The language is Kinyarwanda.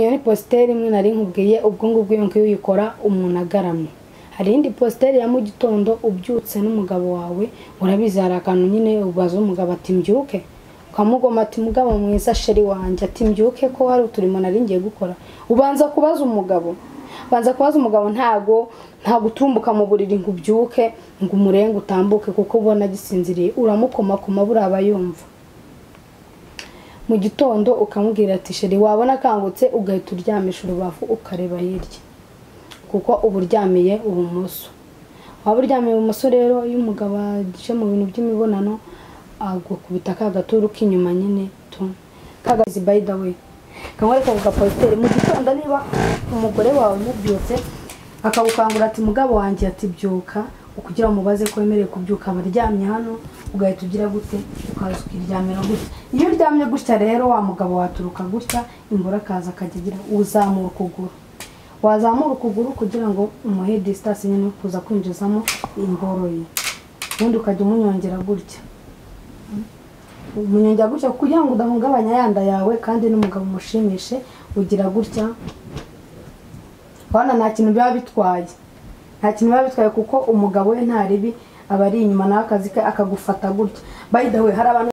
Iyo ni positeri imwe nari nkubwiye ubwo ngubwo iyo ngiyo uyikora umuntu agaramye hari iyindi positeri ya mu gitondo ubyutse n'umugabo wawe urabizi hari akantu nyine ubaza umugabo ati mbyuke ukamugoma ati mugabo mwiza sheri wanjye ati mbyuke ko hari uturimo nari ngiye gukora ubanza kubaza umugabo banza kubaza umugabo ntago nta gutumbuka mu buriri ngo ubyuke ngo umurenge utambuke kuko ubona agisinziriye uramukomakoma buraba yumva mu gitondo ukamubwira ati sheri wabona akangutse ugahita uryamisha urubavu ukareba hirya kuko uba uryamiye ibumoso waba uryamiye ibumoso rero iyo umugabo aje mu bintu by'imibonano agukubita ka gaturu k'inyuma nyine tu kagazi by the way kamwereka ku gapositeri mu gitondo niba umugore wawe mubyutse akagukangura ati mugabo wanjye ati byuka kugira umubaze ko wemerewe kubyuka aba aryamye hano ugahita ugira gute ukaza ukiryamira gutya iyo uryamye gutya rero wa mugabo waturuka gutya imbura akaza akajya agira uzamura ukuguru wazamura ukuguru kugira ngo umuhe disitasi nyine yo kuza kwinjizamo ingoro ye ubundi ukajya umunyongera gutya umunyongera gutya kugira ngo udahungabanya yanda yawe kandi n'umugabo umushimishe ugira gutya urabona nta kintu biba bitwaye nta kintu biba bitwaye kuko umugabo we nta ribi aba ari inyuma nawe akazi ke akagufata gutya by the way hari abantu